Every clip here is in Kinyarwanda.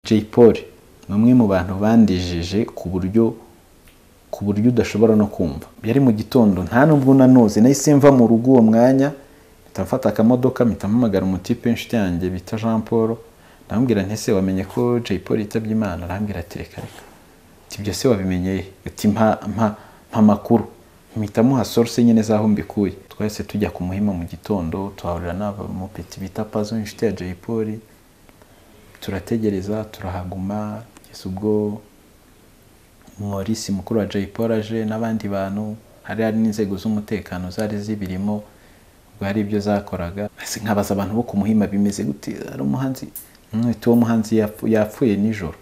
jay polly ni umwe mu bantu bandejije ku buryo ku buryo udashobora no kumva yari mu gitondo nta nubwo nanuze nahise mva mu rugo uwo mwanya mpita mfata akamodoka mpita mpamagara umutipe w'inshuti yanjye bita jean paul ndamubwira ntese wamenye ko jay paul yitabye imana arambwira ati reka reka ati ibyo se wabimenye he ati mpa mpa mpa makuru mpita muha soruse nyine z'aho mbikuye twahise tujya ku muhima mu gitondo tuhahurira n'abamupeti bita pazo inshuti ya jay polly turategereza turahaguma kugeza ubwo morisi mukuru wa jay paul aje n'abandi bantu hari hari n'inzego z'umutekano zari zibirimo ubwo hari ibyo zakoraga nkabaza abantu bo ku muhima bimeze gute hari umuhanzi uhita uwo muhanzi yapfu- yapfuye nijoro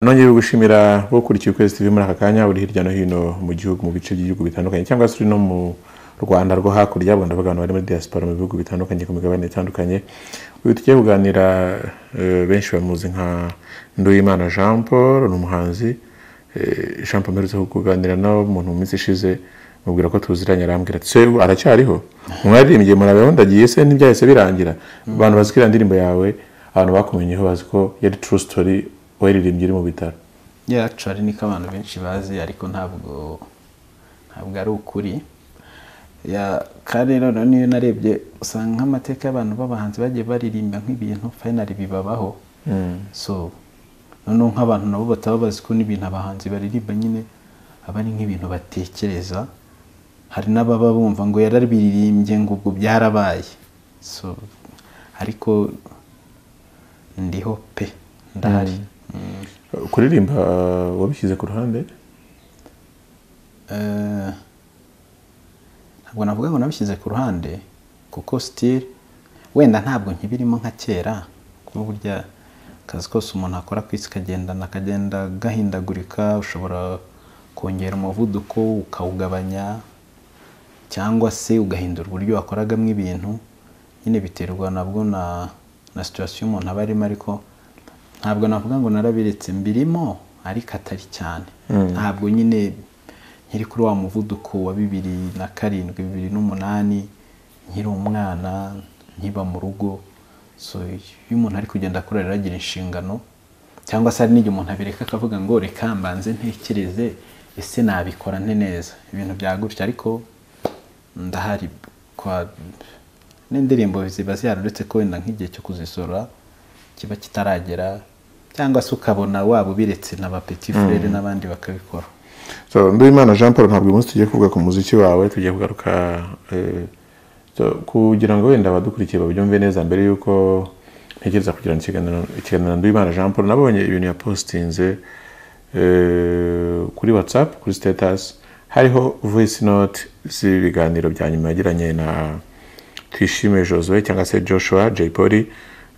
nongeye gushimira bo ukurikiye ukwezi tv muri aka kanya uri hirya no hino mu gihugu mu bice by'ibihugu bitandukanye cyangwa se uri no mu rwanda rwo hakurya ubwo ndavuga abantu bari muri diaspora mu bihugu bitandukanye ku migabane itandukanye uyu tugiye kuganira eh, benshi bamuzi nka nduwimana jean paul ni umuhanzi eh, jean paul mperutse kuganira nawe umuntu mu minsi ishize mubwira ko tuziranye arambwira ati se ubu aracyariho mwaririmbye murabeho ndagiye se ntibyahise birangira abantu bazi ko iriya ndirimbo yawe abantu bakumenyeho bazi ko yari true story waririmbye iri mu bitaro ya actually niko abantu benshi bazi ariko ntabwo ntabwo ari ukuri ya kandi noneho niyo narebye usanga nk'amateka y'abantu b'abahanzi bagiye baririmba nk'ibintu finally bibabaho so noneho nk'abantu nabo bataba bazi ko n'ibintu abahanzi baririmba nyine aba ari nk'ibintu batekereza hari n'ababa bumva ngo yarabiririmbye ngo ubwo byarabaye so ariko ndiho pe ndahari Mm. kuririmba uh, wabishyize ku ruhande Eh, ntabwo navuga ngo nabishyize ku ruhande kuko sitire wenda ntabwo nkibirimo nka kera kuba burya akazi kose umuntu akora ku isi kagendana akagenda gahindagurika ushobora kongera umuvuduko ukawugabanya cyangwa se ugahindura uburyo wakoragamo ibintu nyine biterwa nabwo na na situwasiyo umuntu aba arimo ariko ntabwo navuga ngo narabiretse mbirimo ariko atari cyane ntabwo nyine nkiri kuri wa muvuduko wa bibiri na karindwi bibiri n'umunani nkiri umwana nkiba mu rugo so iyo umuntu ari kugenda akura rero agira inshingano cyangwa se hari n'igihe umuntu abireka akavuga ngo reka mbanze ntekereze ese nabikora nte neza ibintu byagutya ariko ndahari kwa n'indirimbo ziba ziharuretse ko wenda nk'igihe cyo kuzisora kiba kitaragera cyangwa se ukabona waba ubiretse na ba petit frere n'abandi bakabikora so nduwimana jean paul ntabwo uyu munsi tugiye kuvuga ku muziki wawe tugiye kugaruka eh, so, kugira ngo wenda abadukurikiye babyumve neza mbere y'uko ntekereza kugirana ikiganiro ikiganiro na nduwimana jean paul nabonye ibintu yapositinze eh, kuri whatsapp kuri status hariho voice note z'ibiganiro bya nyuma yagiranye na twishime josue cyangwa se joshua jay polly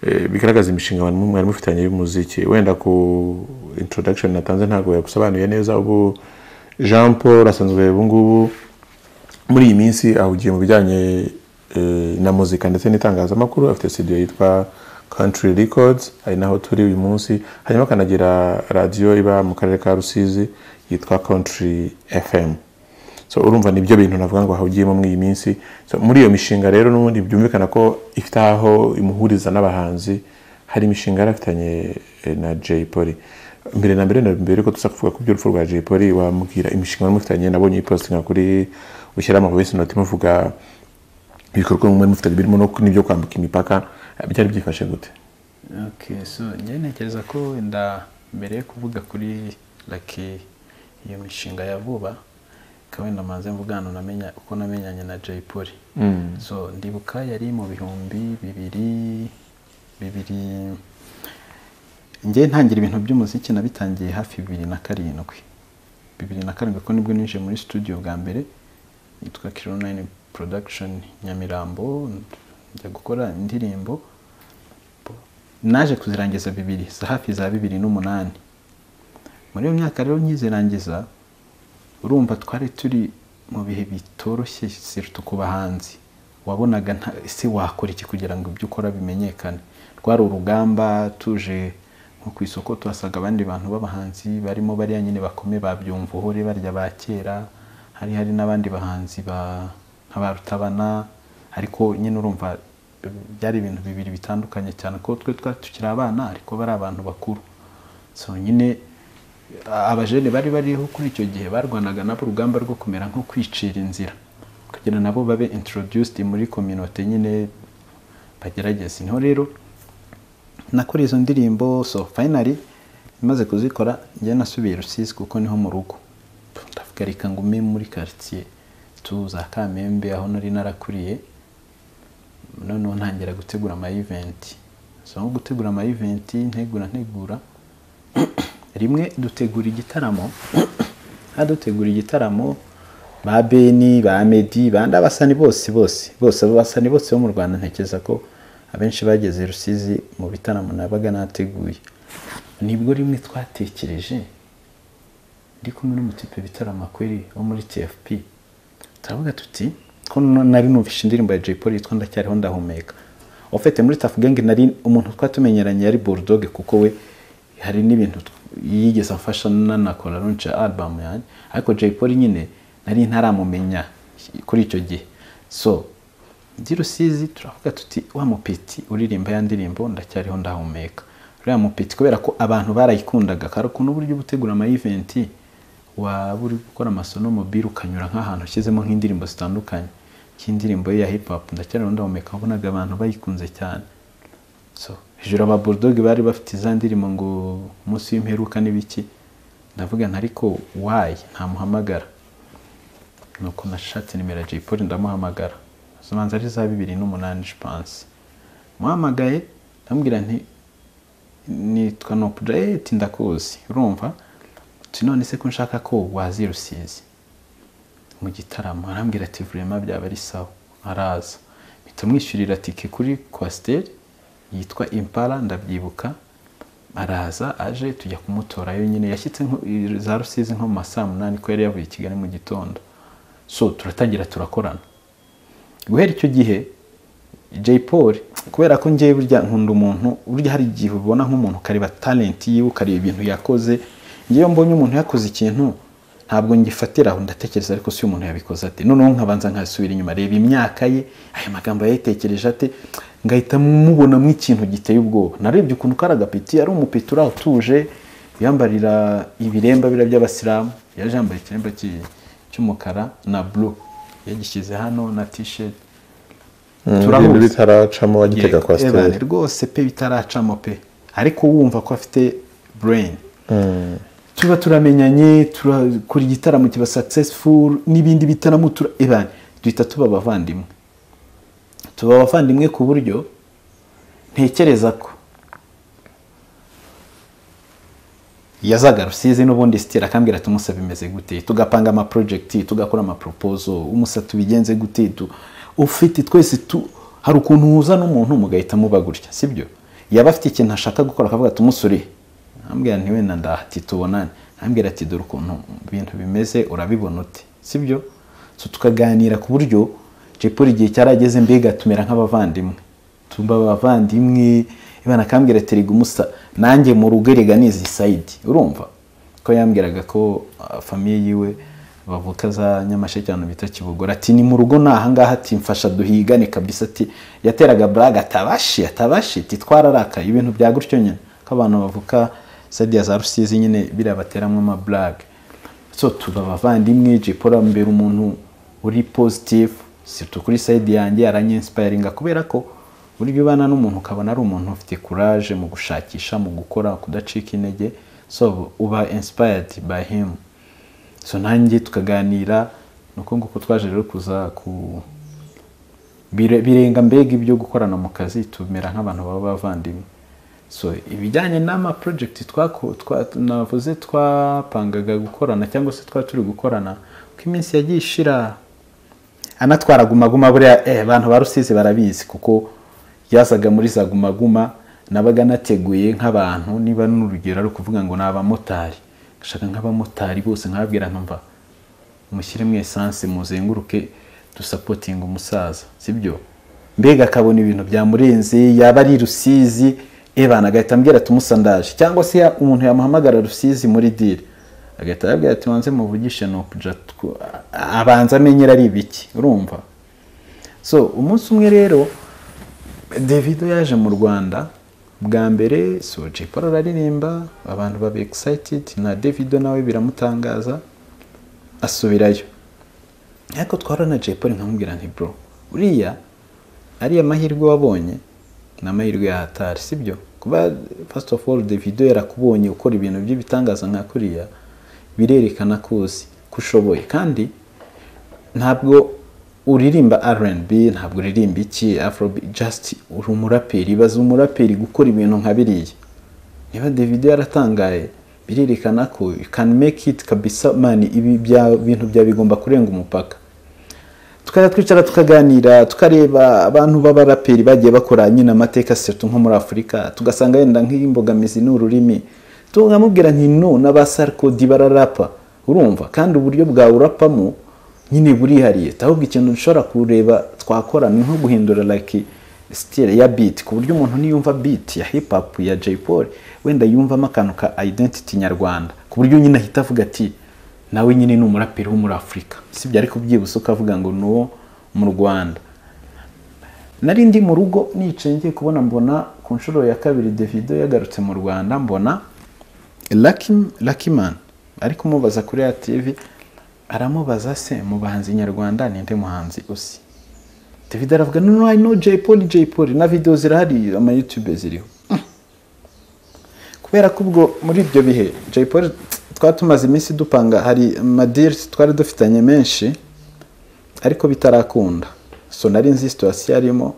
eh, bigaragaza imishinga mwari mwari mufitanye y'umuziki wenda ku introduction natanze ntabwo yagusobanuye neza ubu jean paul asanzwe ubu ngubu muri iyi minsi ahugiye mu bijyanye eh, na muzika ndetse n'itangazamakuru afite studio yitwa country records ari naho turi uyu munsi hanyuma akanagira radiyo iba mu karere ka rusizi yitwa country fm so urumva nibyo bintu navuga ngo ahugiyemo muri iyi minsi so muri iyo mishinga rero n'ubundi byumvikana ko ifite aho imuhuriza n'abahanzi hari imishinga yari afitanye eh, na jay polly mbere na mbere na mbere ko tuza kuvuga ku by'urupfu rwa jay polly wambwira imishinga wari mufitanye nabonye ipostinga kuri ushyira amavoice note imuvuga ibikorwa mwari mufitanye birimo no ku- n'ibyo kwambuka imipaka eh, byari byifashe gute okay so njye ntekereza ko wenda mbere yo kuvuga kuri laki iyo mishinga ya vuba ikaba wenda mbanze mvugana namenye uko namenyanye na jay polly so ndibuka yari mu bihumbi bibiri bibiri njye ntangira ibintu by'umuziki nabitangiye hafi bibiri na karindwi bibiri na karindwi ko nibwo ninjiye muri studio bwa mbere yitwa kironayini production nyamirambo njya gukora indirimbo naje kuzirangiza bibiri za hafi za bibiri n'umunani muri iyo myaka rero nkizirangiza urumva twari turi mu bihe bitoroshye siruta ku bahanzi wabonaga nta- ese wakora iki kugira ngo ibyo ukora bimenyekane rwari urugamba tuje nko ku isoko tuhasaga abandi bantu b'abahanzi barimo bariya nyine bakome ba byumvuhore barya ba kera hari hari n'abandi bahanzi ba nk'abarutabana ariko nyine urumva byari ibintu bibiri bitandukanye cyane ko twe twari tukiri abana ariko bari abantu bakuru so nyine abajene bari bariho kuri icyo gihe barwanaga nabo urugamba rwo kumera nko kwicira inzira kugira nabo babe introduced muri kominote nyine bagerageza niho rero nakora izo ndirimbo so finally maze kuzikora njye nasubiye rusizi kuko niho mu rugo ndavuga reka ngume muri quartier tu za kamembe aho nari narakuriye noneho ntangira gutegura ama event so nko gutegura ama event ntegura ntegura rimwe dutegura igitaramo dutegura igitaramo ba beni ba medi ba ndabasani bose bose bose abasani bose bo mu rwanda ntekereza ko abenshi bageze rusizi mu bitaramo nabaga nateguye nibwo rimwe twatekereje ndi kumwe n'umutipe bitaramo akweri wo muri tfp turavuga tuti ko nari numvishe indirimbo ya jay paul yitwa ndacyariho ndahumeka ofite muri tafu gangi nari umuntu twatumenyeranye yari bulldog kuko we hari n'ibintu yigeze amfasha nanakora runce album yanjye ariko Jay Polly nyine nari ntaramumenya kuri icyo gihe so ndi rusizi turavuga tuti wa mupeti uririmba ya ndirimbo ndacyariho ndahumeka uriya mupeti kubera ko abantu barayikundaga kare ukuntu uburyo butegura ama event waba uri gukora amasono mobile ukanyura nk'ahantu ushyizemo nk'indirimbo zitandukanye cy'indirimbo ye ya hip hop ndacyariho ndahumeka wabonaga abantu bayikunze cyane so hejuru aba burudogi bari bafite iza ndirimbo ngo umunsi w'imperuka n'ibiki ndavuga ntariko wayi ntamuhamagara nuko nashatse nimero ya jay paul ndamuhamagara zibanza ari za bibiri n'umunani jipanse muhamagaye ndamubwira nti nitwa nopureti ndakuzi urumva tu none se ko nshaka ko wazirusizi mu gitaramo arambwira ati vurema byaba ari sawa araza mpita mwishyurira tike kuri kwasiteri yitwa impala ndabyibuka araza aje tujya kumutorayo nyine yashyitse za rusizi nko mu ma saa munani ko yari yavuye i kigali mu gitondo so turatangira turakorana guhera icyo gihe jay paul kubera ko ngewe burya nkunda umuntu burya hari igihe ubona nk'umuntu ukareba talenti yiwe ukareba ibintu yakoze ngewe mbonye umuntu yakoze ikintu ntabwo ngifatira aho ndatekereza ariko si umuntu yabikoze ate noneho nkabanza nkasubira inyuma reba imyaka ye aya magambo yayitekereje ate ngahita mubonamo ikintu giteye ubwoba narebye ukuntu kari agapeti ari umupeti uriya utuje yambarira ibiremba biriya by'abasilamu yaje yambaye ikiremba cy'umukara na buru yagishyize hano na tisheti ibintu bitaracamo wagitega kwa siteri rwose pe bitaracamo pe ariko wumva ko afite bureyini tuba turamenyanye turakora igitaramo kiba sakisesifuru n'ibindi bitaramo turabibane duhita tuba abavandimwe tuba abavandimwe ku buryo ntekereza ko yazaga rusizi n'ubundi sitira akambwira tumusa bimeze gute tugapanga ama project tugakora ama proposal umusa tubigenze gute ufite twese tu hari ukuntu uhuza n'umuntu mugahita muba gutya sibyo yaba afite ikintu ashaka gukora akavuga tumusure ambwira ntiwenda ndahati tubonane ambwira ati dore ukuntu ibintu bimeze urabibona ute sibyo tukaganira ku buryo jepuri igihe cyarageze mbega tumera nk'abavandimwe tumba abavandimwe ibana akambwira ati umusa nanjye mu rugo erega nizi sayidi urumva ko yambwiraga ko famiye yiwe bavuka za nyamasheke cyane bita kibogora ati ni mu rugo ni ahangaha ati mfasha duhigane kabisa ati yateraga buraga atabashi atabashi ati twararakaye ibintu bya gutyo nyine ko abantu bavuka sadiya za rusizi nyine biriya bateramo amaburage so tuba abavandimwe jepuri mbere umuntu uri pozitifu situ kuri sayidi yanjye yaranyensipayiringa kubera ko burya ubana n'umuntu ukabona ari umuntu ufite kuraje mu gushakisha mu gukora kudacika intege so uba insipayadi by him so nanjye tukaganira ni uko nguko twaje rero kuza ku birenga mbega ibyo gukorana mu kazi tumera nk'abantu baba bavandimwe so ibijyanye n'ama porojegiti navuze twapangaga gukorana cyangwa se twari turi gukorana ko iminsi yagiye ishira anatwara gumaguma buriya abantu ba rusizi barabizi kuko yazaga muri za gumaguma nabaga nateguye nk'abantu niba n'urugero ari ukuvuga ngo ni abamotari gashaka nk'abamotari bose nkababwira nkumva mushyiremo esanse muzenguruke dusapotinga umusaza sibyo mbega akabona ibintu byamurenze yaba ari rusizi ebana agahita ambwira tumusandaje cyangwa se umuntu yamuhamagara rusizi muri diri agahita arabwira ati wanze muvugishe nukuja tw- abanza amenyera ari ibiki urumva so umunsi umwe rero davido yaje mu rwanda bwa mbere so jiporo araririmba abantu baba egisayitidi na davido nawe biramutangaza asubirayo ariko twarana jiporo nkamubwira nti bro uriya ariya mahirwe wabonye ni amahirwe ya hatari sibyo kuba first of all davido yarakubonye ukora ibintu by'ibitangaza nka kuriya birerekana ko uzi ko ushoboye kandi ntabwo uririmba rnb ntabwo uririmba iki afrobeat just uri umuraperi baza umuraperi gukora ibintu nka biriya niba davido yaratangaye birerekana ko you can make it kabisa mani ibi bya- bintu byawe bigomba kurenga umupaka tukajya twicara tukaganira tukareba abantu b'abaraperi bagiye bakora nyine amateka setu nko muri afurika tugasanga wenda nk'imbogamizi ni ururimi tukamubwira nti no n'abasarikodi bararapa urumva kandi uburyo bwawe urapamo nyine burihariye ahubwo ikintu dushobora kureba twakora ni nko guhindura like sitire ya biti ku buryo umuntu niyumva biti ya hip hop ya Jay Paul wenda yumvamo akantu ka identity nyarwanda ku buryo nyine ahita avuga ati nawe nyine ni umuraperi wo muri afurika sibyo ariko byibutse ukavuga ngo ni uwo mu rwanda nari ndi mu rugo nicaye ngiye kubona mbona ku nshuro ya kabiri davido yagarutse mu rwanda mbona lakimani ari kumubaza kuri ya tivi aramubaza se mu bahanzi nyarwanda ninde muhanzi uzi davido aravuga no no i know jay paul jay paul na videwo zirahari ama youtube ziriho kubera ko ubwo muri ibyo bihe jay paul twari tumaze iminsi dupanga hari amadiri twari dufitanye menshi ariko bitarakunda so nari nzi situwasiyo arimo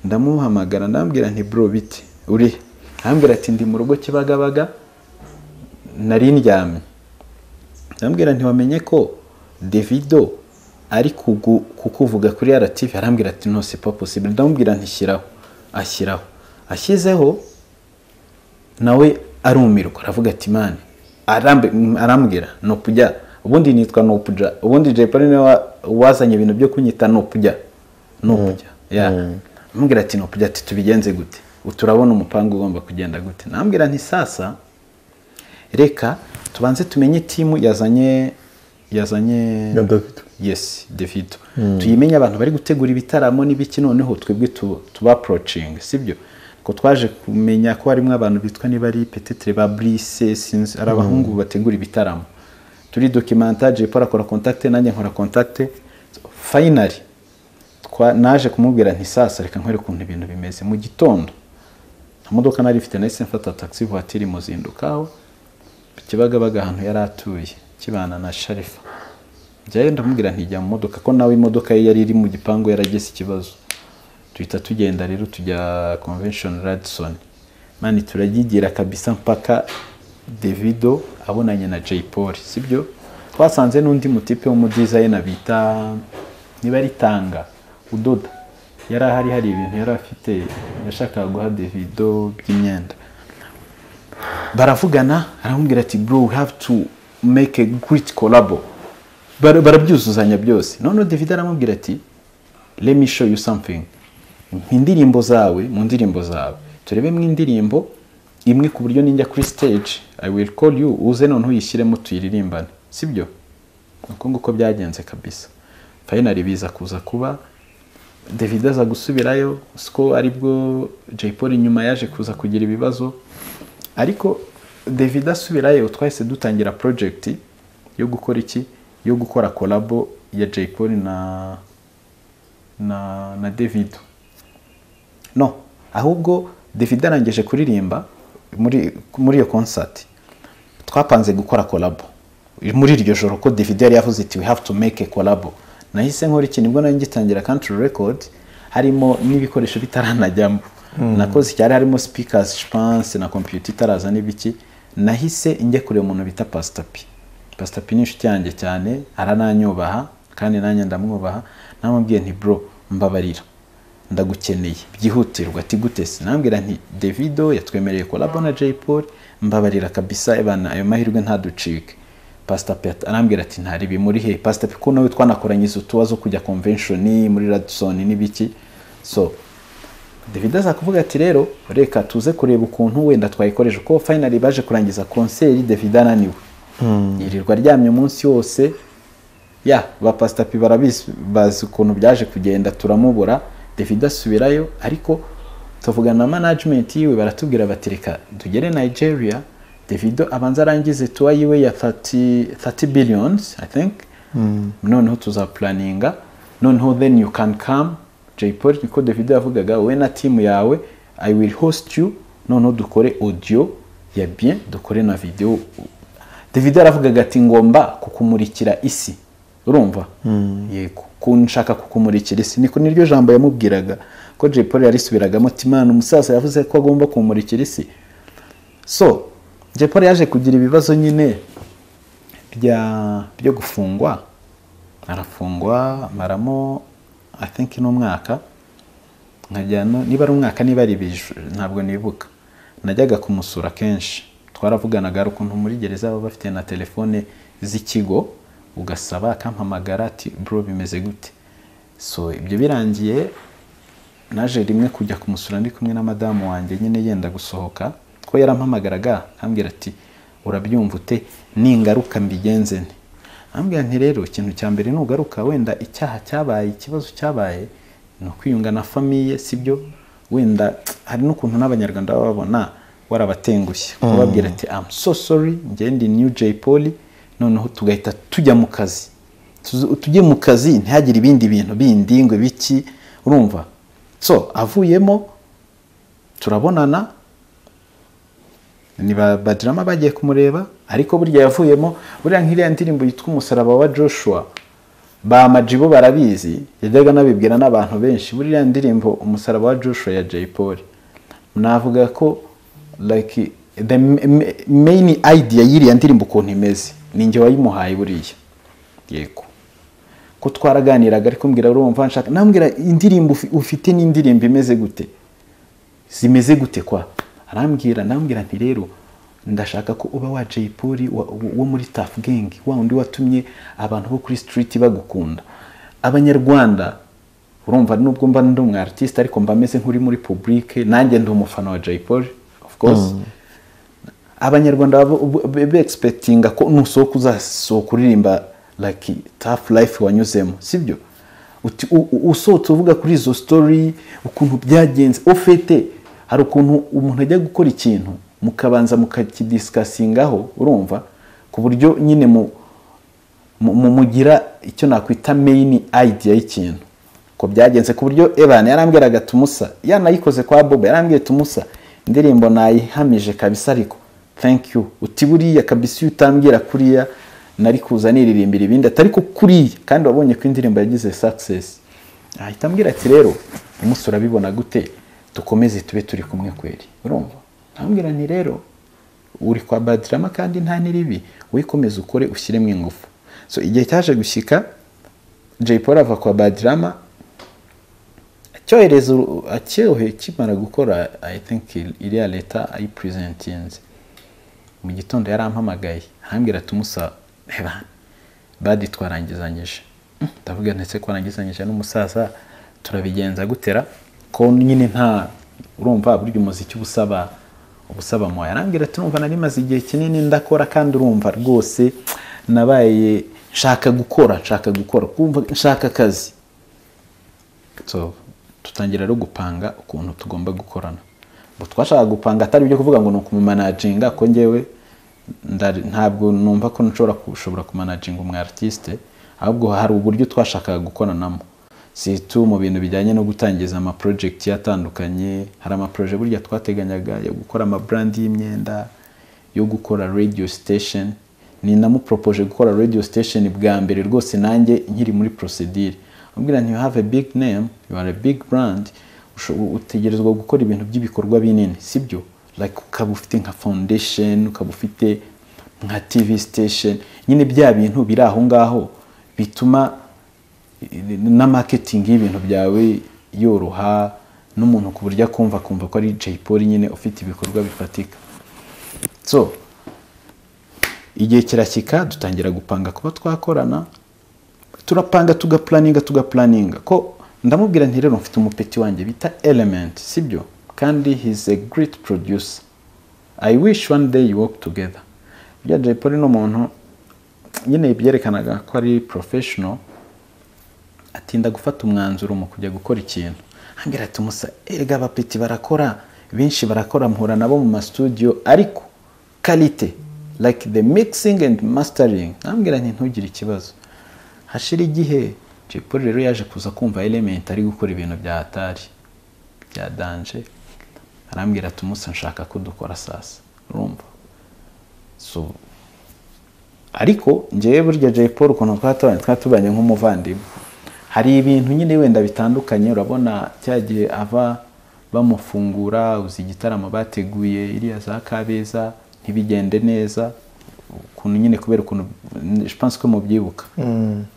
ndamuhamagara ndambwira nti bro bite uri arambwira ati ndi mu rugo kibagabaga nari ndyamye arambwira nti wamenye ko davido ari kugu- kukuvuga kuri rtv arambwira ati no c'est pas possible ndamubwira nti shyiraho ashyiraho ashyizeho nawe arumirwa aravuga ati mani arambe- mm, arambwira nopujya ubundi nitwa nopujya ubundi jay polly niwe wa- wazanye ibintu byo kunyita nopujya nopujya ya amubwira ati nopujya ati tubigenze gute Ubu turabona umupangu ugomba kugenda gute nambwira nti sasa reka tubanze tumenye timu yazanye yazanye Ya Davido. yes davido tuyimenye abantu bari gutegura ibitaramo n'ibiki noneho twebwe tu- tubaporocinga sibyo ko twaje kumenya ko harimo abantu bitwa niba ari petetre ba brise sinzi ari abahungu bategura ibitaramo turi dokimenta jepo arakora kontakite nanjye nkora kontakite fayinari naje kumubwira nti sasa reka nkore ukuntu ibintu bimeze mu gitondo nta modoka nari ifite nahise mfata taxi voiture muzinduka aho ku kibagabaga ahantu yari atuye kibana na sharifa njyayo ndamubwira ntijya mu modoka ko nawe imodoka ye yari iri mu gipangu yaragize ikibazo duhita tugenda rero tujya convention radison mani turagigira kabisa mpaka davido abonanye na jay paul sibyo twasanze n'undi mutipe w'umudizayina bita niba ari tanga udoda yari ahari hari ibintu yari afite yashakaga guha davido by'imyenda baravugana aramubwira ati bro we have to make a great collabo Bara- barabyuzuzanya byose noneho david aramubwira ati let me show you something mpa indirimbo zawe mu ndirimbo zawe turebemo indirimbo imwe ku buryo ninjya kuri stage i will call you uze noneho uyishyiremo tuyiririmbane sibyo uko nguko byagenze kabisa fayinari biza kuza kuba david aza gusubirayo siko aribwo jay paul nyuma yaje kuza kugira ibibazo ariko david asubirayo twahise dutangira project yo gukora iki yo gukora kolabo ya jay paul na na na david no ahubwo david arangije kuririmba muri muri iyo concert twapanze gukora kolabo muri iryo joro ko david yari yavuze iti we have to make a kolabo nahise nkora iki nibwo nari ngitangira country record harimo n'ibikoresho bitaranajyamo nakoze cyari harimo speakers spanse na computer itaraza n'ibiki nahise njya kureba umuntu bita pastor p pastor p ni inshuti yanjye cyane arananyubaha kandi nanjye ndamwubaha namubwiye nti bro mbabarira ndagukeneye byihutirwa ati gute se nambwira nti davido yatwemereye kolabo na jay paul mbabarira kabisa ebana ayo mahirwe ntaducike pastor pet arambwira ati ntari bimuri he pastor pet ko nawe twanakoranyije utuwa zo kujya convention muri radisson n'ibiki so david aza kuvuga ati rero reka tuze kureba ukuntu wenda twayikoresha kuko finally baje kurangiza konseri david ananiwe yirirwa aryamye umunsi wose ya ba pasitapi barabizi bazi ukuntu byaje kugenda turamubura david asubirayo ariko tuvugana na manajimenti yiwe baratubwira bati reka tugere nigeria davido abanza arangize tuwa yiwe ya 30 30 billions i think noneho tuzapulaninga noneho then you can come jay paul niko davido yavugaga wowe na timu yawe i will host you noneho dukore audio ya bien dukore na video davido yaravugaga ati ngomba kukumurikira isi urumva yego ko nshaka kukumurikira isi niko niryo jambo yamubwiraga ko jay paul yarisubiragamo ati imana umusaza yavuze ko agomba kumurikira isi so jay paul yaje kugira ibibazo nyine bya byo gufungwa arafungwa maramo i think n'umwaka nkajyana niba ari umwaka niba ari ibiju ntabwo nibuka najyaga kumusura kenshi twaravuganaga hari ukuntu muri gereza baba bafite na telefone z'ikigo ugasaba akampamagara ati bro bimeze gute so ibyo birangiye naje rimwe kujya kumusura ndi kumwe na madamu wanjye nyine yenda gusohoka ko yarampamagaraga ambwira ati urabyumva ute ningaruka mbigenze nte ambwira nti rero ikintu cya mbere nugaruka wenda icyaha cyabaye ikibazo cyabaye ni ukwiyunga na famiye sibyo wenda hari n'ukuntu n'abanyarwanda baba babona warabatengushye kubabwira ati am so sorry ngende new jay poli noneho tugahita tujya mu kazi Tuzu- tujye mu kazi ntihagire ibindi bintu bindi ngo biki urumva so avuyemo turabonana ni ba badirama bagiye kumureba ariko burya yavuyemo buriya nk'iriya ndirimbo yitwa umusaraba wa joshua ba majibo barabizi yajyaga anabibwira n'abantu benshi buriya ndirimbo umusaraba wa joshua ya jay paul navuga ko like the m- m- main idea y'iriya ndirimbo ukuntu imeze ni njye wayimuhaye buriya yego ko twaraganiraga ariko mbwira urumva nshaka nambwira indirimbo ufi- ufite n'indirimbo imeze gute zimeze gute kwa arambwira arambwira nti rero ndashaka ko uba wa Jay Polly wa- wo muri Tough Gang wa undi watumye abantu bo kuri street bagukunda abanyarwanda urumva nubwo mba ndi umu artist ariko mba meze nk'uri muri public nanjye ndi umufana wa Jay Polly of course abanyarwanda beexpectinga ko nusohoka uzasohoka uririmba like tough life wanyuzemo sibyo Uti- u- u- usohotse uvuga kuri izo story ukuntu byagenze ofete hari ukuntu umuntu ajya gukora ikintu mukabanza mukakidisikasingaho urumva ku buryo nyine mu mu- mu- mugira icyo nakwita main idea y'ikintu ko byagenze ku buryo evan yarambwiraga tumusa yanayikoze kwa bobo yarambwiye tumusa indirimbo nayihamije kabisa ariko thank you uti buriya kabisa iyo utambwira kuriya nari kuza niririmbira ibindi atari ko kuriya kandi wabonye ko indirimbo yagize success ahita ambwira ati rero umunsi urabibona gute dukomeze tube turi kumwe kweri urumva arambwira ni rero uri kwa badirama kandi nta n'iribi wikomeze ukore ushyiremo ingufu so igihe cyaje gushyika jay paul ava kwa badirama acyohereza uru- acyohe kimara gukora i think iriya leta ayipurezentinze mu gitondo yarampamagaye arambwira tumusa hebana badi twarangizanyije Mm, ndavuga ndetse kwarangizanyije n'umusaza turabigenza gutera ko nyine nta urumva burya umuziki uba usaba uba usaba moya arambwira ati urumva nari maze igihe kinini ndakora kandi urumva rwose nabaye nshaka gukora nshaka gukora kumva nshaka akazi so tutangira rero gupanga ukuntu tugomba gukorana ngo twashaka gupanga atari ibyo kuvuga ngo ni ukumumanaginga ko ngewe ndari- ntabwo numva ko nshobora gushobora kumanaginga umu artiste ahubwo hari uburyo twashakaga gukoranamo si tu mu bintu bijyanye no gutangiza ama project atandukanye hari ama projet burya twateganyaga yo gukora ama brand y'imyenda yo gukora radio station ninamupropoje gukora radio station bwa mbere rwose nanjye nkiri muri procedure ambwira nti you have a big name you are a big brand usho- u- utegerezwa gukora ibintu by'ibikorwa binini sibyo like ukaba ufite nka foundation ukaba ufite nka tv station nyine bya bintu biri aho ngaho bituma na marketing y'ibintu byawe yoroha n'umuntu ku buryo akumva akumva ko ari Jay Polly nyine ufite ibikorwa bifatika so igihe kirashyika dutangira gupanga kuba twakorana turapanga tugaplaninga tugaplaninga ko ndamubwira nti rero mfite umupeti wanjye bita element sibyo kandi he's a great producer i wish one day you work together burya jay polly ni umuntu nyine byerekanaga ko ari porofeshono atinda gufata umwanzuro mu kujya gukora ikintu hambere tumusa erega abapeti barakora benshi barakora mpura nabo mu masutudiyo ariko karite like the mixing and mastering ambwira nti ntugire ikibazo hashira igihe jay polly rero yaje kuza kumva element ari gukora ibintu bya atari bya danje arambwira ati umunsi nshaka ko dukora sasa urumva so ariko ngewe burya jay paul ukuntu twatubanye twatubanye nk'umuvandimwe hari ibintu nyine wenda bitandukanye urabona cya gihe ava bamufungura uzi igitaramo bateguye iriya za kabeza ntibigende neza ukuntu nyine kubera ukuntu pense ko mubyibuka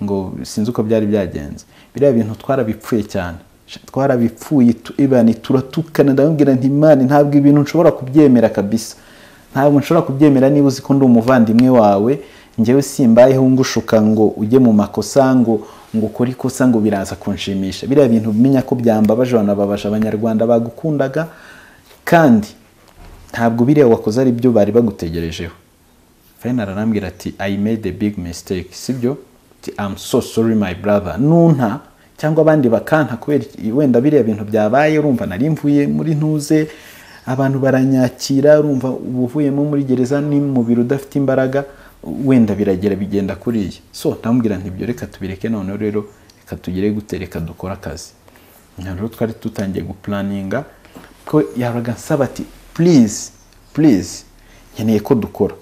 ngo sinzi uko byari byagenze biriya bintu twarabipfuye cyane twarabipfuye tu- ibani turatukana ndamubwira nti imana ntabwo ibintu nshobora kubyemera kabisa ntabwo nshobora kubyemera niba uzi ko ndi umuvandimwe wawe ngewe simbayeho ngushuka ngo ujye mu makosa ngo ngo ukore ikosa ngo biraza kunshimisha biriya bintu umenya ko byambabaje banababaje abanyarwanda bagukundaga kandi ntabwo biriya wakoze ari byo bari bagutegerejeho fayina ararambwira ati i made a big mistake sibyo ati am so sorry my brother nunta cyangwa abandi bakanta kubera iki- wenda biriya bintu byabaye urumva nari mvuye muri ntuze abantu baranyakira urumva uba uvuyemo muri gereza ni mu biro udafite imbaraga wenda biragera bigenda kuriya so ndamubwira ntibyo reka tubireke noneho rero reka tugere gute reka dukore akazi Nka rero twari dutangiye gupuraninga ko yahoraga nsaba ati purize purize nkeneye ko dukora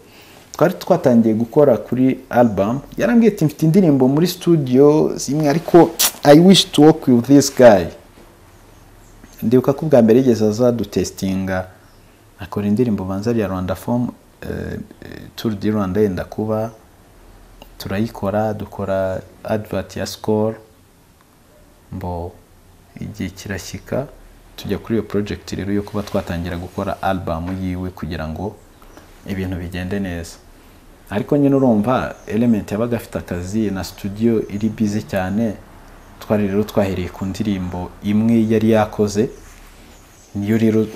twari twatangiye gukora kuri album yarambwiye ati mfite indirimbo muri studio zimwe ariko i wish to work with this guy ndibuka ko ubwa mbere yigeze azadutesitinga akora indirimbo banza rya rwanda form tour du rwanda yenda kuba turayikora dukora advert ya score mbo igihe kirashyika tujya kuri iyo project rero yo kuba twatangira gukora album yiwe kugira ngo ibintu bigende neza ariko nyine urumva element yabaga afite akazi na studio iri bize cyane twari rero twahereye ku ndirimbo imwe yari yakoze niyo rero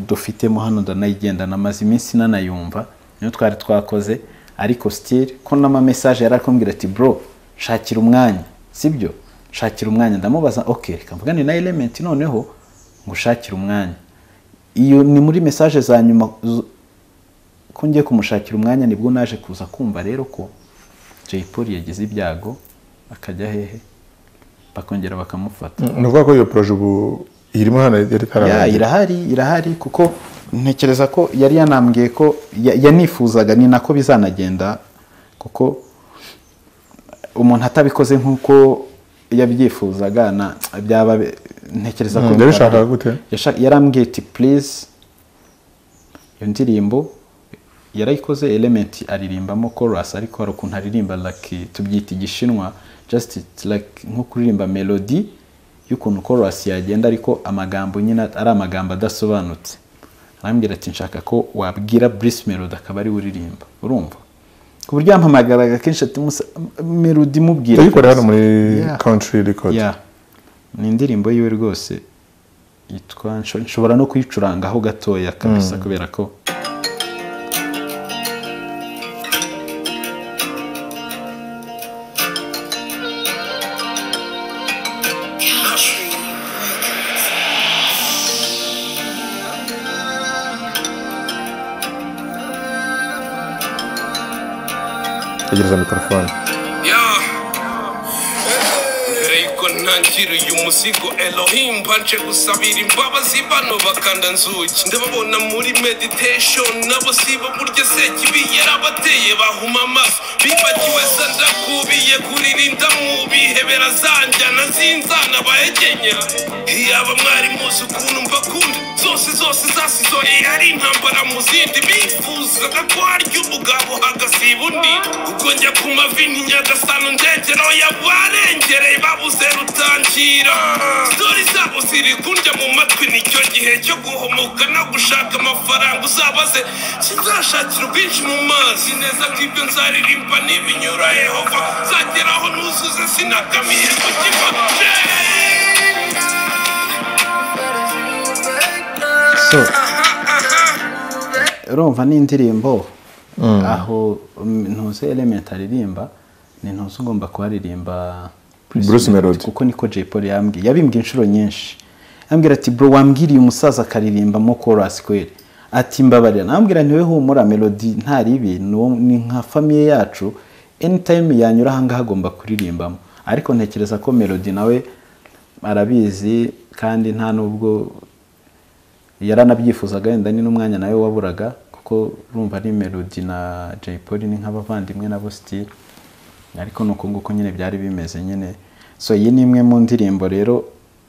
dufitemo hano ndanayigendana amaze iminsi nanayumva niyo twari twakoze ariko sitiri ko n'amamesaje yari akombwira ati bro shakira umwanya sibyo shakira umwanya ndamubaza ok reka mvugane na element noneho ngo ushakire umwanya iyo ni muri mesaje za nyuma zu- ko ngiye kumushakira umwanya nibwo naje kuza kumva rero ko jay paul yagize ibyago akajya hehe bakongera bakamufata ni ukuvuga ko iyo poroje ubu irimo hano yari ya itararangira irahari irahari kuko ntekereza ko yari yanambwiye ko ya- yanifuzaga ni nako bizanagenda kuko umuntu atabikoze nk'uko yabyifuzaga na- byaba bi- ntekereza ko Mm, yabishakaga gute? Yasha- yarambwiye ati please iyo ndirimbo yarayikoze element aririmbamo chorus ariko hari ukuntu aririmba like tubyita igishinwa just it's like nko kuririmba melody y'ukuntu chorus yagenda ariko amagambo nyine ari amagambo adasobanutse arambwira ati nshaka ko wabwira Bruce Melody akaba ari we uririmba urumva ku buryo yampamagaraga kenshi ati "Musa, m- melody mubwira yayikorera hano muri Yeah. country record Yeah. ni indirimbo yiwe rwose yitwa nsho- nshobora no kuyicurangaho gatoya kabisa kubera ko yegereza mikorofone Yeah. mbere yuko ntangira uyu muzigo elohim mbanje gusabira imbabazi bano bakanda nzuki ndababona muri meditation nabo sibo burya sekibi yarabateye bahuma amaso bibagiwe za ndakubiye kuririnda mu bihe berazanjyana zinzana bahegenya iyaba mwari muzi ukuntu mbakunda zose zose zasizoye ari intambara mu zindi bifuzaga ko harya umugabo hagasiba undi ubwo njya ku mavi ntinyagasano ndegero yabarengereye babuze rutangira stori zabo ziri kundya mu matwi nicyo gihe cyo guhomoka no gushaka amafaranga uzabaze sinzashakira ubwinshi mu mazi neza ko ibyo nzaririmba n'ibinyura yehova zageraho nuzuze sinagamiye ku kiva so urumva ni indirimbo aho mm, ntuze element aririmba ni ntuze ugomba kuharirimba Bruce Melody. kuko niko Jay Polly yambwiye yabimbwiye inshuro nyinshi ambwira ati bro wambwiriye umusaza akaririmbamo chorus kweli ati mbabarira nambwira ntiwe humura melody ntari ibi ni uwo- ni nka famille yacu anytime yanyura aha ngaha agomba kuririmbamo ariko ntekereza ko melody nawe arabizi kandi nta nubwo yaranabyifuzaga wenda ni n'umwanya nawe waburaga kuko urumva ari melody na Jay Polly ni nk'abavandimwe nabo style ariko ni uko nguko nyine byari bimeze nyine so iyi ni imwe mu ndirimbo rero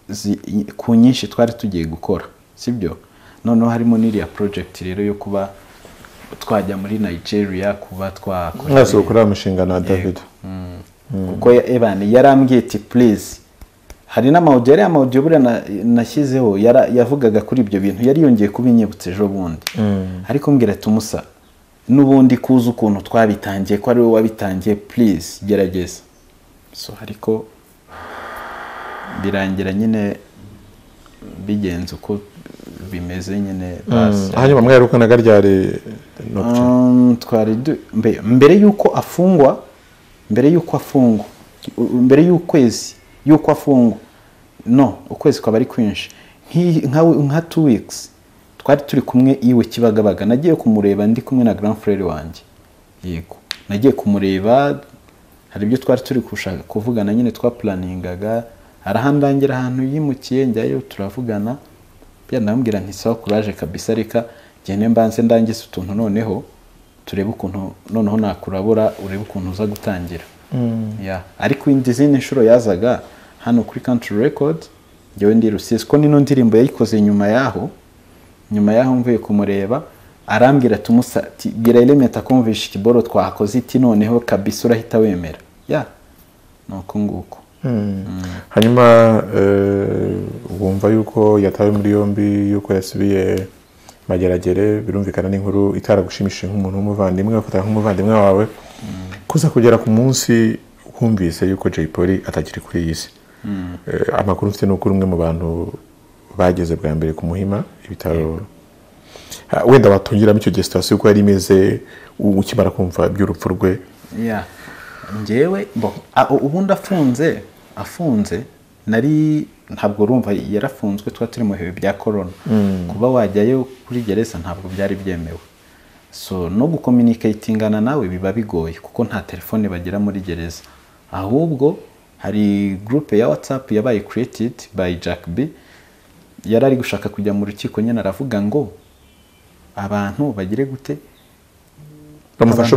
zi- i- ku nyinshi twari tugiye gukora sibyo noneho harimo n'iriya project rero yo kuba twajya muri Nigeria kuba twakora mwese gukora umushinga na david kuko ya- Evan yarambwiye ati please hari n'amawudiyo ariya mawudiyo buriya na- nashyizeho yara- yavugaga kuri ibyo bintu yari yongeye kubinyibutsa ejo bundi ariko mbwira ati umusa n'ubundi kuzi ukuntu twabitangiye ko ari wowe wabitangiye please gerageza so ariko birangira nyine bigenze uko bimeze nyine basi hanyuma mwaherukunaga ryari nocturne Um, twari du- mbe- mbere y'uko afungwa mbere y'uko afungwa u- u- mbere y'ukwezi y'uko afungwa no ukwezi kwaba ari kwinshi Nk'i- nka nka two weeks twari turi kumwe iwe kibagabaga nagiye kumureba ndi kumwe na grand frere wanjye yego nagiye kumureba hari ibyo twari turi gushaka kuvugana nyine twapulaningaga arahandangira ahantu yimukiye njyayo turavugana byanamubwira nti sawa kuraje kabisa reka gene mbanze ndangize utuntu noneho turebe ukuntu noneho nakurabura urebe ukuntu uza gutangira Ya. ariko indi zindi nshuro yazaga hano kuri country record njyewe ndi rusizi ko nino ndirimbo yayikoze nyuma yaho nyuma yaho mvuye kumureba arambwira ati umusa ati bwira element akumvisha ikiboro twakoze iti noneho kabisa urahita wemera ya ni uko nguko hanyuma eh, wumva yuko yatawe muri yombi yuko yasubiye mageragere birumvikana n'inkuru itaragushimishije nk'umuntu w'umuvandimwe wafataga nk'umuvandimwe wawe kuza kugera ku munsi wumvise yuko Jay Polly atakiri kuri iyi si Eh, amakuru mfite ni uko uri umwe mu bantu bageze bwa mbere ku muhima ibitaro Ah, wenda watongeramo icyo gihe sitasiyo uko yari imeze u- ukimara kumva iby'urupfu rwe ya njyewe bo a- u- ubundi afunze afunze nari ntabwo urumva yarafunzwe twari turi mu bihe bya korona kuba wajyayo kuri gereza ntabwo byari byemewe so no gukominikatingana nawe biba bigoye kuko nta telefone bagira muri gereza ahubwo hari gurupe ya watsapu yabaye kiretidi bayi jack b yari ari gushaka kujya mu rukiko nyine aravuga ngo abantu bagire gute bamufasha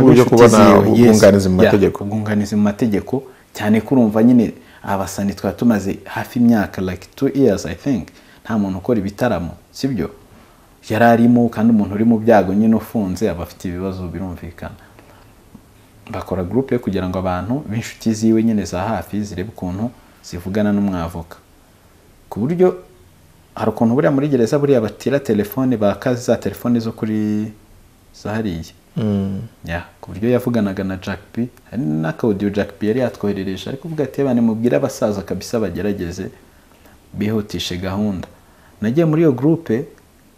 abantu uburyo b'inshuti kubona ziwe, yes. ubwunganizi mu Yeah, mategeko ubwunganizi mu mategeko cyane ko urumva nyine abasani twaba tumaze hafi imyaka like two years i think nta muntu ukora ibitaramo sibyo yari arimo kandi umuntu uri mu byago nyine ufunze aba afite ibibazo birumvikana bakora gurupe kugira ngo abantu b'inshuti ziwe nyine za hafi zirebe ukuntu zivugana n'umwavoka ku buryo hari ukuntu buriya muri gereza buriya batira telefone bakaza za telefone zo kuri za hariya ya ku buryo yavuganaga na Jack B hari n'akaudiyo Jack B yari yatwoherereje ariko uvuga ati "Ebane, mubwire abasaza kabisa bagerageze bihutishe gahunda nagiye muri iyo gurupe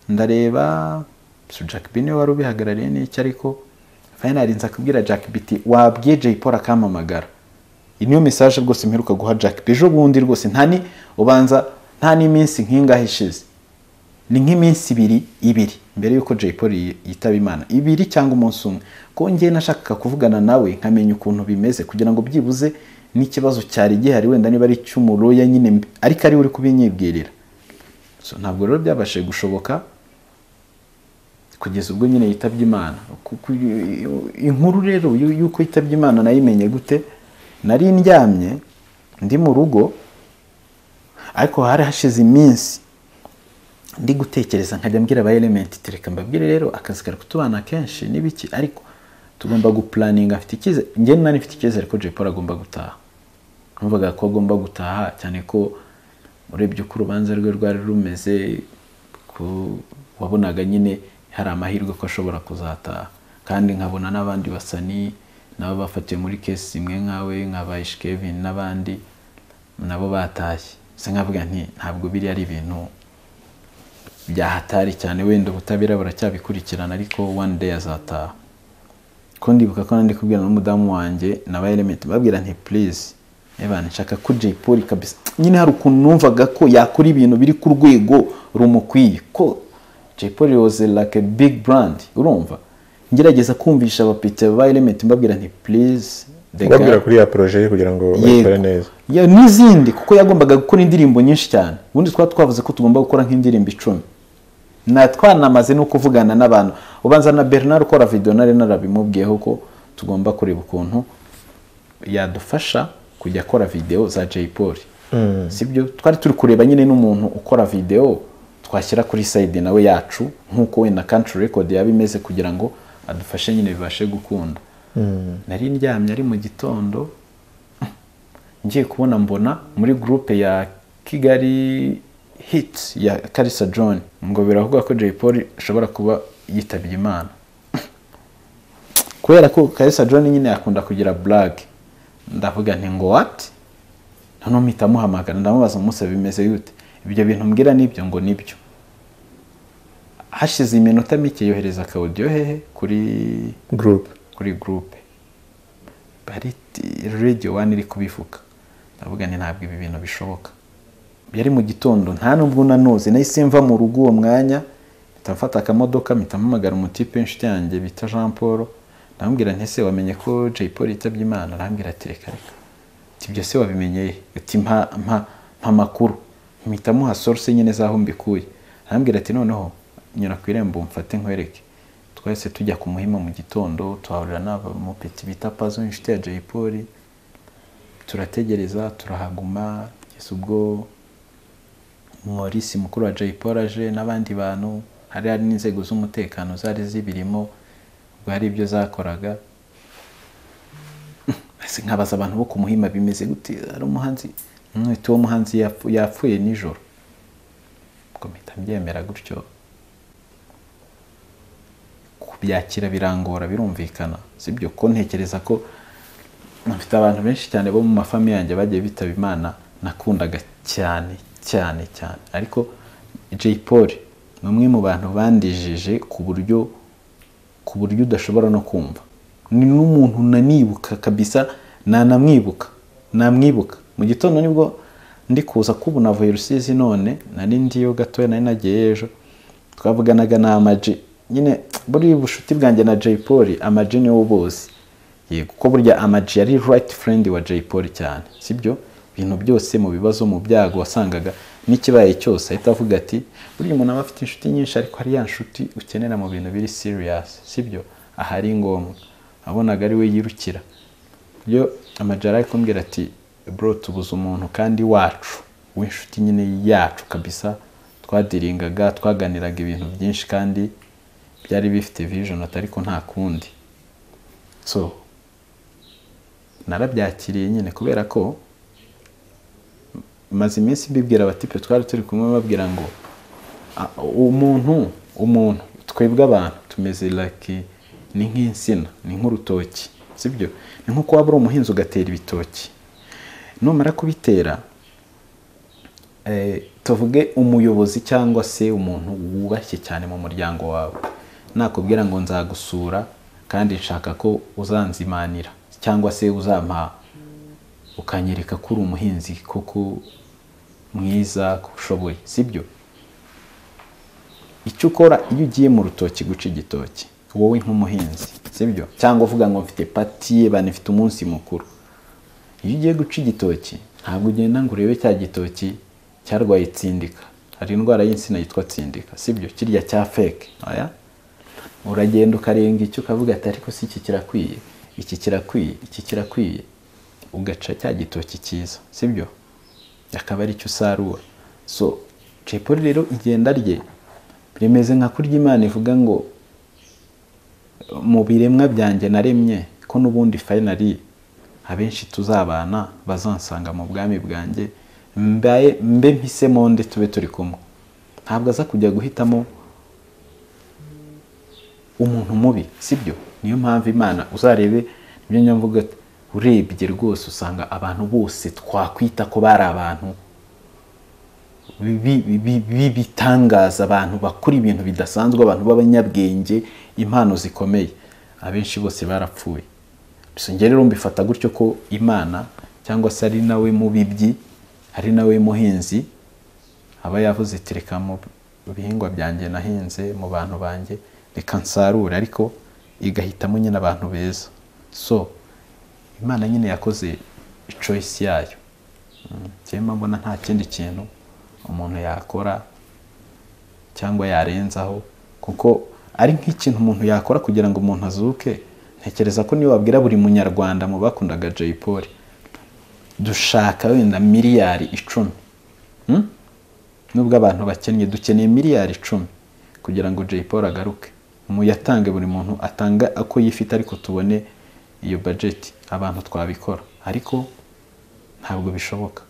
ndareba so Jack B niwe wari ubihagarariye n'iki ariko finally nza kubwira Jack B iti wabwiye Jay Polly akampamagara iyi niyo message rwose mperuka guha Jack B ejo bundi rwose nta ni ubanza nta n'iminsi nk'ingahe ishize ni nk'iminsi ibiri ibiri mbere y'uko Jay Polly yitaba Imana ibiri cyangwa umunsi umwe ko njye nashakaga kuvugana nawe nkamenya ukuntu bimeze kugira ngo byibuze n'ikibazo cyari gihari wenda niba ari cy'umuroya nyine mbi- ariko ari we uri kubinyibwirira so ntabwo rero byabashije gushoboka kugeza ubwo nyine yitabye Imana Ku- ku- inkuru rero y'u- y'uko yitabye Imana nayimenye gute nari ndyamye ndi mu rugo ariko hari hashize iminsi ndi gutekereza nkajya mbwira aba element tereka mbabwire rero akazi kari kutubana kenshi n'ibiki ariko tugomba gupulaninga afite icyizere njye nari mfite icyizere ko Jay Polly agomba gutaha numvaga ko agomba gutaha cyane ko urebye uko urubanza rwe rwari rumeze ko wabonaga nyine hari amahirwe ko ashobora kuzataha kandi nkabona n'abandi basani nabo bafatiwe muri kesi imwe nkawe nka Bayish Kevin n'abandi nabo batashye se nkavuga nti ntabwo biri ari ibintu byahatari cyane wenda ubutabera buracyabikurikirana ariko one day azataha ko ndibuka ko nandi kubwira n'umudamu wanjye na ba element babwira nti please ebana nshaka ko Jay Polly kabisa nyine hari ukuntu numvaga ko yakora ibintu biri ku rwego rumukwiye ko Jay Polly was like a big brand urumva ngerageza kumvisha abapite ba element mbabwira nti please the guy- ubabwira kuri ya poroje ye kugira ngo Yego. bayikore neza Ya- n'izindi kuko yagombaga gukora indirimbo nyinshi cyane ubundi twaba twavuze ko tugomba gukora nk'indirimbo icumi na twanamaze no kuvugana n'abantu ubanza na bernard ukora video nari narabimubwiyeho ko tugomba kureba ukuntu yadufasha kujya akora video za jay paul sibyo twari turi kureba nyine n'umuntu ukora video twashyira kuri side nawe yacu nk'uko wenda country record yaba imeze kugira ngo adufashe nyine bibashe gukunda nari ndyamye ari mu gitondo ngiye kubona mbona muri gurupe ya kigali hit ya karisa john ngo biravugwa ko jay paul ashobora kuba yitabye imana kubera ko karisa john nyine yakunda kugira blague ndavuga nti ngo what noneho mpita amuhamagara ndamubaza umunsi bimeze yute ibyo bintu mbwira nibyo ngo nibyo hashize iminota mike yohereza akawudiyo hehe kuri gurupe kuri gurupe hari t- radiyo wani iri kubivuga ndavuga ni ntabwo ibi bintu bishoboka yari mu gitondo nta nubwo nanuzi nahise mva mu rugo uwo mwanya mpita mfata akamodoka mpita mpamagara umutipe inshuti yanjye bita jean paul ndamubwira nti ese wamenye ko jay paul yitabye imana arambwira ati reka reka ati ibyo se wabimenye he ati mpa mpa mpa amakuru mpita muha source nyine z'aho mbikuye arambwira ati noneho nyura ku irembo mfate nkwereke twahise tujya ku muhima mu gitondo tuhahurira n'abamupeti bita pazo inshuti ya jay paul turategereza turahaguma kugeza ubwo Maurice mukuru wa Jay Paul aje n'abandi bantu hari hari n'inzego z'umutekano zari zibirimo ubwo hari ibyo zakoraga Ese nkabaza abantu bo ku muhima bimeze gute hari umuhanzi umwete wo muhanzi yapfu- yapfuye nijoro ubwo mpita mbyemera gutyo kubyakira birangora birumvikana sibyo ko ntekereza ko mfite abantu benshi cyane bo mu mafamiye yanjye bagiye bitaba imana nakundaga cyane cyane cyane ariko Jay Paul ni umwe mu bantu bandijije ku buryo ku buryo udashobora no kumva ni n'umuntu nanibuka kabisa nanamwibuka namwibuka mu gitondo nibwo ndi kuza kubu navuye rusizi none nari ndiyo gatoya nari nagiyeyo ejo twavuganaga na amaji nyine buri bushuti bwanjye na Jay Paul amaji niwo bose yego kuko burya amaji yari right friend wa Jay Polly cyane sibyo ibintu byose mu bibazo mu byago wasangaga n'ikibaye cyose ahita avuga ati burya umuntu aba afite inshuti nyinshi ariko hari ya nshuti ukenera mu bintu biri serious sibyo aha ari ngombwa abonaga ari we yirukira yo amaji yari ari kumbwira ati bro tubuze umuntu kandi wacu w'inshuti nyine yacu kabisa twadiringaga twaganiraga ibintu byinshi kandi byari bifite vision ariko nta kundi so narabyakiriye nyine kubera ko maze iminsi mbibwira abatipe twari turi kumwe babwira ngo "Ah, umuntu umuntu twebwe abantu tumeze like ni nk'insina ni nk'urutoki sibyo ni nk'uko waba uri umuhinzi ugatera ibitoki numara kubitera eh, tuvuge umuyobozi cyangwa se umuntu wubashye cyane mu muryango wawe nakubwira ngo nzagusura kandi nshaka ko uzanzimanira cyangwa se uzampa ukanyereka ko uri umuhinzi koko mwiza ko ushoboye sibyo icyo ukora iyo ugiye mu rutoki guca igitoki wowe nk'umuhinzi sibyo cyangwa uvuga ngo mfite pati banifite umunsi mukuru iyo ugiye guca igitoki ntabwo ugenda ngo urebe cya gitoki cyarwaye itsindika hari indwara y'insina yitwa tsindika sibyo kirya cya feke oya uragenda ukarenga icyo ukavuga ati ariko si iki kirakwiye iki kirakwiye iki kirakwiye ugaca cya gitoki cyiza sibyo akaba ari cyo usarura so cepoli rero igenda rye rimeze nka kurya imana ivuga ngo mu biremwa byanjye naremye ko n'ubundi fayinari abenshi tuzabana bazansanga mu bwami bwanjye mbaye mbe mpise monde tube turi kumwe ntabwo aza kujya guhitamo umuntu mubi sibyo niyo mpamvu imana uzarebe nibyo njya mvuga ati, urebye rwose usanga abantu bose twakwita ko bari abantu bi- bi- bi- bi- bitangaza abantu bakora ibintu bidasanzwe abantu b'abanyabwenge impano zikomeye abenshi bose barapfuye gusa njye rero mbifata gutyo ko imana cyangwa se ari nawe mubibyi ari nawe muhinzi aba yavuze iti reka mu bihingwa byanjye nahinze mu bantu banjye reka nsarure ariko igahitamo nyine abantu beza so imana nyine yakoze icoyisi yayo cyangwa mbona nta kindi kintu umuntu yakora cyangwa yarenzaho kuko ari nk'ikintu umuntu yakora kugira ngo umuntu azuke ntekereza ko niyo wabwira buri munyarwanda mu bakundaga jay paul dushaka wenda miliyari icumi Hmm? nubwo abantu bakennye dukeneye miliyari icumi kugira ngo jay paul agaruke mu yatange buri muntu atanga uko yifite ariko tubone iyo bajeti abantu twabikora ariko ntabwo bishoboka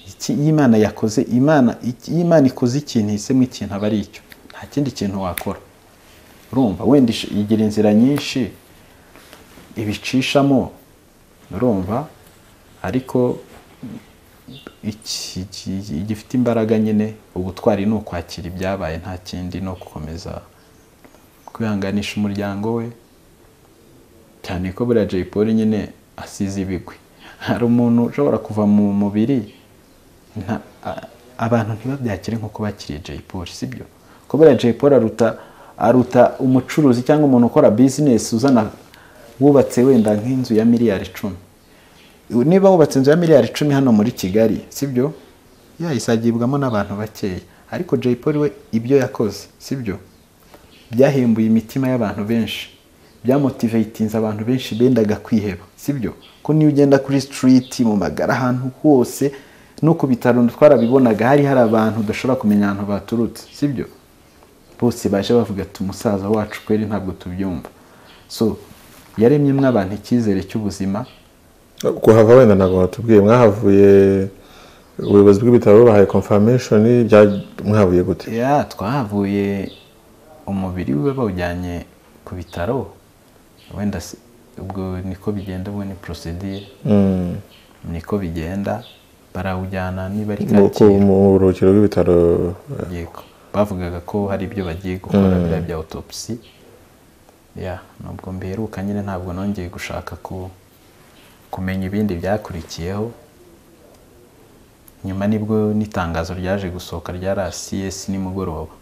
iki iyo imana yakoze imana iki- iyo imana ikoze ikintu ihisemo ikintu aba ari icyo nta kindi kintu wakora urumva wenda ish- igira inzira nyinshi ibicishamo urumva ariko iki- iki- igifite imbaraga nyine ubutwari ni ukwakira ibyabaye nta kindi no gukomeza kwihanganisha umuryango we cyane ko buriya jay paul nyine asize ibigwi hari umuntu ushobora kuva mu mubiri nta- a- abantu ntibabyakire nk'uko bakiriye jay paul sibyo ko buriya jay paul aruta aruta umucuruzi cyangwa umuntu ukora bizinesi uzana wubatse wenda nk'inzu ya miliyari icumi niba wubatse inzu ya miliyari icumi hano muri kigali sibyo yayisagibwamo n'abantu bakeya ariko jay paul we ibyo yakoze sibyo byahembuye imitima y'abantu benshi byamotivatinze abantu benshi bendaga kwiheba sibyo ko niyo ugenda kuri sitiriti mu magara ahantu hose no ku bitaro twarabibonaga hari hari abantu udashobora kumenya ahantu baturutse sibyo bose baje bavuga ati umusaza wacu kweri ntabwo tubyumva so yaremyemo abantu icyizere cy'ubuzima kuhava wenda ntabwo watubwiye mwahavuye ubuyobozi bw'ibitaro bubahaye confirmation bya- mwahavuye gute ya twahavuye umubiri we bawujyanye ku bitaro wenda se- ubwo niko bigenda ubwo ni procedure Mm. niko bigenda barawujyana niba ari Mu- ku- kacyiru mu buruhukiro bw'ibitaro eh, yego bavugaga ko hari ibyo bagiye gukora biriya bya autopsy ya nubwo mbiheruka nyine ntabwo nongeye gushaka ku kumenya ibindi byakurikiyeho nyuma nibwo n'itangazo ryaje gusohoka rya rcs nimugoroba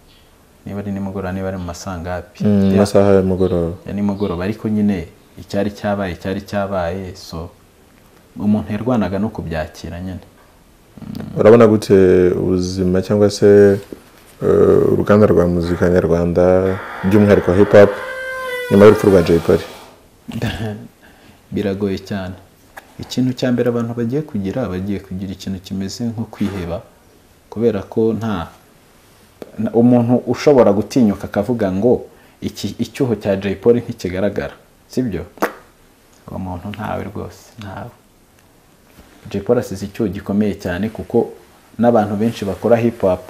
niba ari nimugoroba niba ari mu masangapi mm, Ya- masaha ya mugoroba ya nimugoroba ariko nyine icyari cyabaye icyari cyabaye so umuntu yarwanaga no kubyakira nyine urabona gute ubuzima cyangwa se eh, uruganda rwa muzika nyarwanda by'umwihariko hip hop nyuma y'urupfu rwa jay polly biragoye cyane ikintu cya mbere abantu bagiye kugira bagiye kugira ikintu kimeze nko kwiheba kubera ko nta na- umuntu ushobora gutinyuka akavuga ngo iki icyuho cya jay paul ntikigaragara sibyo uwo muntu ntawe rwose ntawe jay paul asize icyuho gikomeye cyane kuko n'abantu benshi bakora hip hop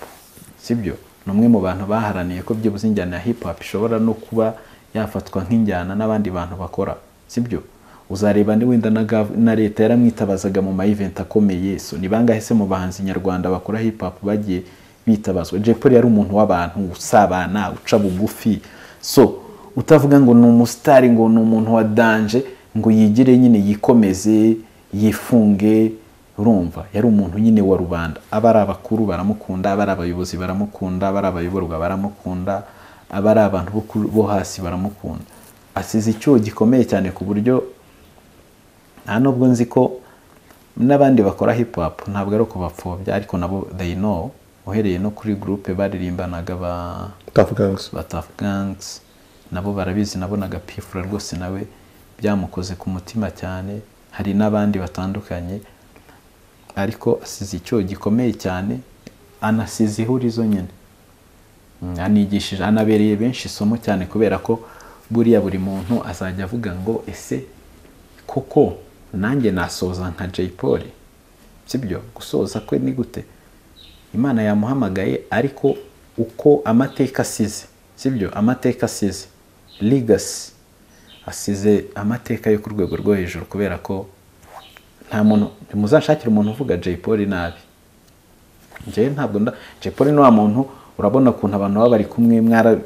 sibyo ni umwe mu bantu baharaniye ko byibuze injyana ya hip hop ishobora no kuba yafatwa nk'injyana n'abandi bantu bakora sibyo uzareba ni wenda na Gav- na leta yaramwitabazaga mu ma-event akomeye so ni bangahe se mu bahanzi nyarwanda bakora hip hop bagiye bitabazwa jay paul yari umuntu w'abantu usabana uca bugufi so utavuga ngo ni umusitari ngo ni umuntu wa danje ngo yigire nyine yikomeze yifunge urumva yari umuntu nyine wa rubanda aba ari abakuru baramukunda aba ari abayobozi baramukunda aba ari abayoborwa baramukunda aba ari abantu bo ku- bo hasi baramukunda asize icyuho gikomeye cyane ku buryo nta nubwo nzi ko n'abandi bakora hip hop ntabwo ari ukubapfobya ariko nabo they know uhereye no kuri groupe baririmbanaga ba tough gangs ba Tough Gangs nabo barabizi nabonaga pifura rwose nawe byamukoze ku mutima cyane hari n'abandi batandukanye ariko asize icyo gikomeye cyane anasize ihurizo nyine Mm, anigishije anabereye benshi isomo cyane kubera ko buriya buri muntu azajya avuga ngo ese koko nanjye nasoza nka jay paul sibyo gusoza kwe ni gute imana yamuhamagaye ariko uko amateka asize sibyo amateka asize ligasi asize amateka yo ku rwego rwo hejuru kubera ko nta muntu ntimuzashakire umuntu uvuga jay paul nabi njyewe ntabwo nda jay paul ni wa muntu urabona ukuntu abantu baba bari kumwe mwara-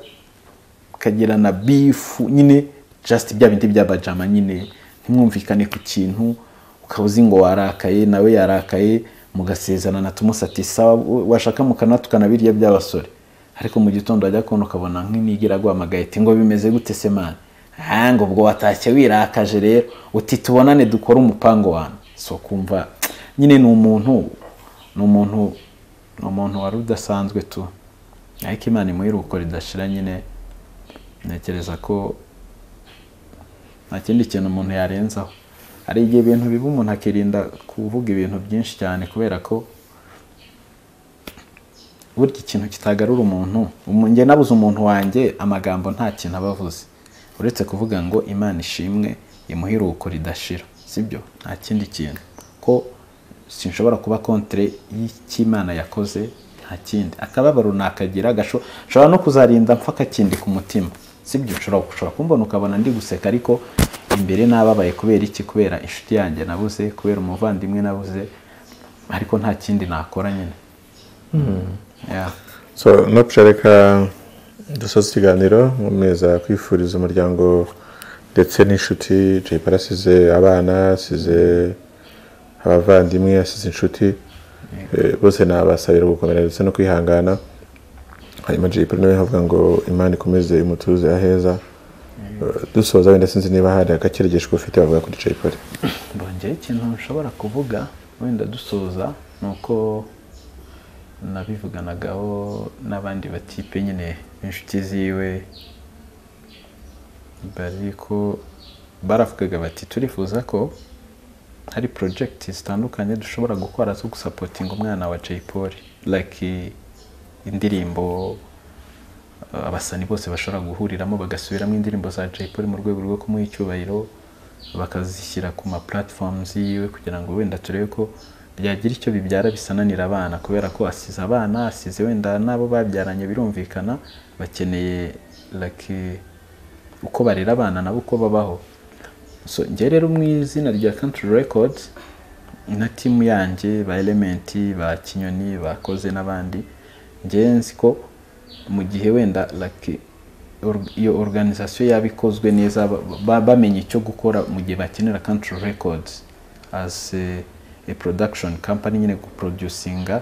mukagirana bifu nyine just bya bindi bya bajama nyine ntimwumvikane ku kintu ukaba uzi ngo warakaye nawe yarakaye mugasezerana na tumusati sawa washaka mukana tukanabirya by'abasore ariko mu gitondo wajya kubona ukabona nk'imigira aguhamagaye ati ngo bimeze gute se mani aha ngo ubwo watashye wirakaje rero uti tubonane dukore umupango wanyu so kumva nyine ni umuntu ni umuntu ni umuntu wari udasanzwe tu ariko imana imuheruko ridashira nyine ntekereza ko nta kindi kintu umuntu yarenzaho hari igihe ibintu biba umuntu akirinda kuvuga ibintu byinshi cyane kubera ko burya ikintu kitagarura umuntu njye nabuze umuntu wanjye amagambo nta kintu aba avuze uretse kuvuga ngo imana ishimwe imuhiruko ridashira sibyo nta kindi kintu ko sinshobora kuba kontere y'ikimana yakoze nta kindi akababaro nakagira gashobora no kuzarinda mpfa akakindi ku mutima sibyo ushobora kumbona ukabona ndi guseka ariko imbere nababaye kubera iki kubera inshuti yanjye nabuze kubera umuvandimwe nabuze ariko nta kindi nakora nyine so no reka dusoza ikiganiro nkomeza kwifuriza umuryango ndetse n'inshuti jay asize abana asize abavandimwe asize inshuti bose nabasabira gukomera ndetse no kwihangana hanyuma jay nawe havuga ngo imana ikomeze imutuze aheza dusoza wenda sinzi niba hari agakeregesho ufite bavuga kuri jay poli bongeye ikintu nshobora kuvuga wenda dusoza ni uko nabivuganagaho n'abandi batipe nyine b'inshuti ziwe bari ko baravugaga bati turifuza ko hari porojegiti zitandukanye dushobora gukora zo gusapotinga umwana wa jay paul like indirimbo abasani bose bashobora guhuriramo bagasubiramo indirimbo za jay paul mu rwego rwo kumuha icyubahiro bakazishyira ku ma platforms yiwe kugira ngo wenda turebe ko byagira icyo bibyara bisananira abana kubera ko asize abana asize wenda n'abo babyaranye birumvikana bakeneye like uko barera abana nabo uko babaho so njye rero mu izina rya country records na timu yanjye ba element ba kinyoni bakoze n'abandi njyewe nzi ko mu gihe wenda iyo organizasiyo yaba ikozwe neza bamenye icyo gukora mu gihe bakenera country records as a production company nyine guproducinga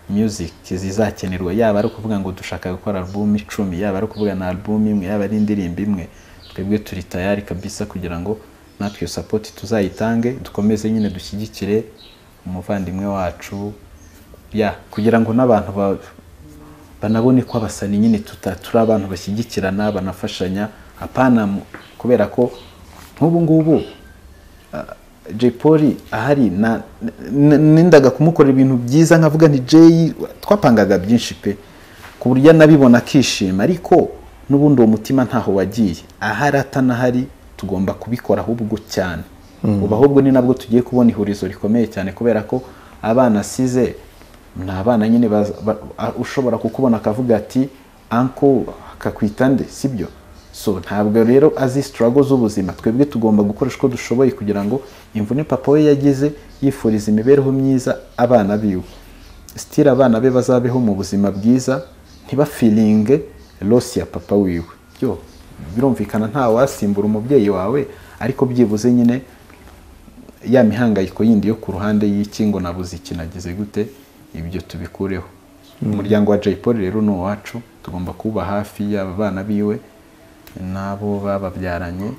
music zizakenerwa yaba ari ukuvuga ngo dushaka gukora album icumi yaba ari ukuvuga na album imwe yaba ari indirimbo imwe twebwe turi tayari kabisa kugira ngo natwe iyo sapoti tuzayitange dukomeze nyine dushyigikire umuvandimwe wacu ya kugira ngo n'abantu banabone ko abasani nyine turi abantu bashyigikirana banafashanya apana kubera ko nk'ubu ngubu jay paul ahari nendaga kumukorera ibintu byiza nkavuga ni jay twapangaga byinshi pe ku buryo anabibona akishima ariko n'ubundi uwo mutima ntaho wagiye ahari atanahari tugomba kubikora ahubwo cyane ubu ahubwo ni nabwo tugiye kubona ihurizo rikomeye cyane kubera ko abana asize ni abana nyine ushobora kukubona akavuga ati anko akakwita nde sibyo so ntabwo rero azi sitarago z'ubuzima twebwe tugomba gukoresha uko dushoboye kugira ngo imvune papa we yagize yifuriza imibereho myiza abana biwe sitira abana be bazabeho mu buzima bwiza ntibafiringe losi ya papa wiwe yo birumvikana nta wasimbura umubyeyi wawe ariko byibuze nyine ya mihangayiko yindi yo ku ruhande y'ikingo nabuze iki nagize gute ibyo tubikureho umuryango wa jay paul rero ni uwacu tugomba kuba hafi yaba abana biwe n'abo bababyaranye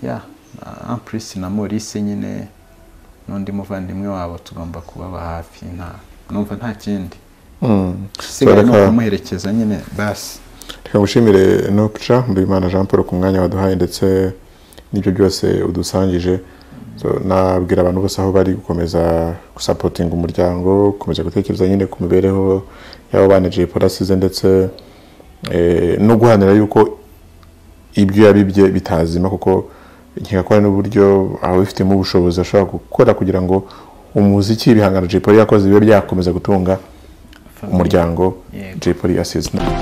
ya ampurisi na maurice nyine n'undi muvandimwe wabo tugomba kubaba hafi numva nta kindi usigaye ni ukumuherekeza nyine basi reka gushimire nuca mbimana jean paul ku mwanya waduhaye ndetse n'ibyo byose udusangije nabwira abantu bose aho bari gukomeza gusapotinga umuryango gukomeza gutekereza nyine ku mibereho y'abo bana jay paul asize ndetse no guharanira yuko ibyo yabibye bitazima kuko nkigakora n'uburyo ababifitemo ubushobozi ashobora gukora kugira ngo umuziki ibihangano jay paul yakoze bibe byakomeza gutunga umuryango jay paul asize